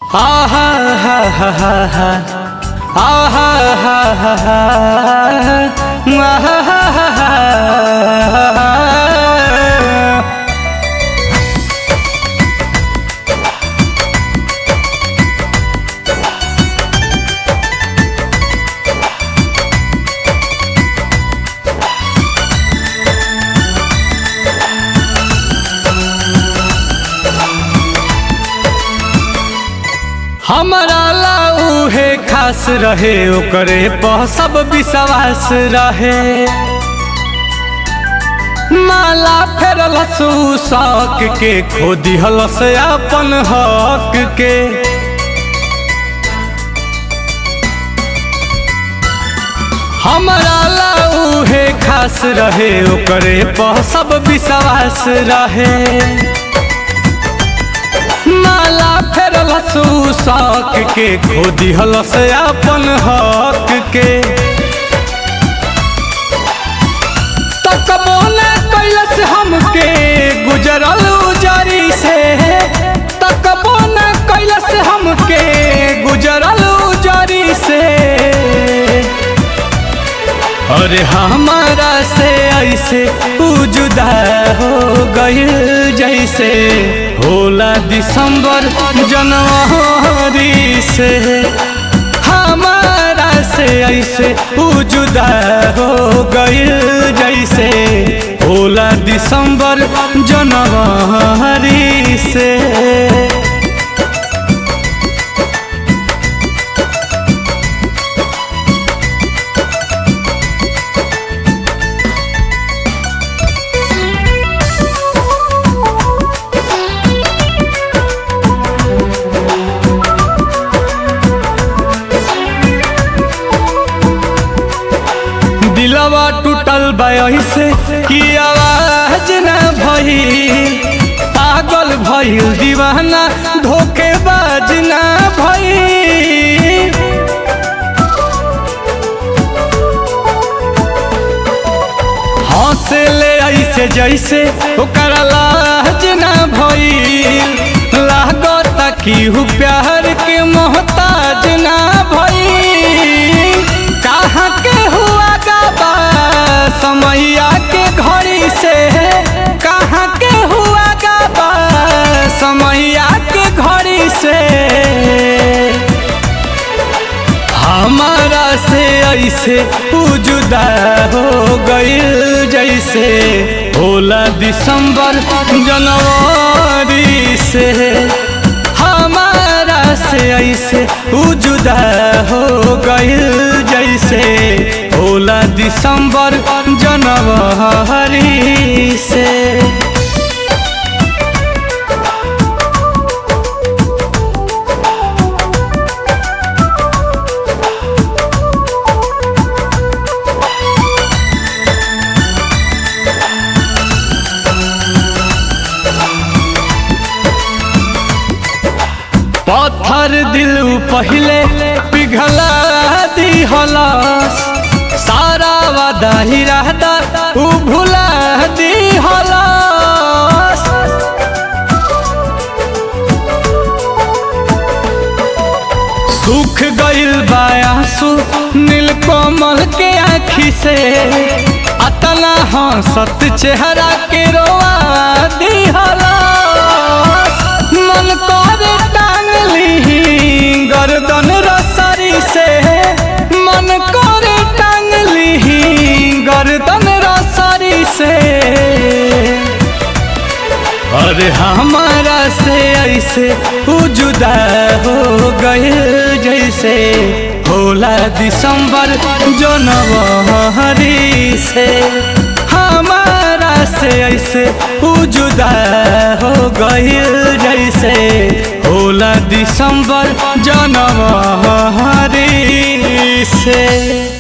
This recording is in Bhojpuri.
आहा हा हा हा हा आहा हा हा हा आहा हा हा हा हमारा ला उहे खास रहे ओकरे पर सब विश्वास रहे माला फेरल शौक के खो दिहल से अपन हक के हमारा ला उहे खास रहे ओकरे पर सब विश्वास रहे माला फेरल शौक के खो दिहल से अपन हक के तकबो न कैलस हमके गुजरल उजरी से तकबो न कैलस हमके गुजरल उजरी से अरे हमारा से ऐसे उ जुदा हो गइल जैसे होला दिसंबर जनवरी से हमारा से ऐसे उ जुदा हो गइल जैसे होला दिसंबर जनवरी से दिलवा टूटल से कि आवाज न भई पागल भइल दीवाना धोखेबाज न भई हंसे ले ऐसे जैसे ओकर लाज न भइल लागत कि हु प्यार के मोहताज न भइल कहाँ के हुआ गाबा समैया के घड़ी से कहाँ के हुआ गाबा समैया के घड़ी से हमारा से ऐसे उ जुदा हो गइल जैसे होला दिसंबर जनवरी से हमारा से ऐसे उ जुदा हो गइल जैसे होला दिसंबर जनवरी से पत्थर दिल पहले पिघला दी हलास सारा वादा ही रहता उ भुला दी हलास सुख गइल बायासु नीलकमल के आँखी से अतना हंसत चेहरा के रोआ दी हलास मन करे टांग ली गर्दन रसरी से मन करे टांग ली गर्दन रसरी से अरे हमारा से ऐसे उ जुदा हो गए जैसे होला दिसंबर जनवरी से हमारा से ऐसे उ जुदा हो गए जैसे होला दिसंबर जनवरी से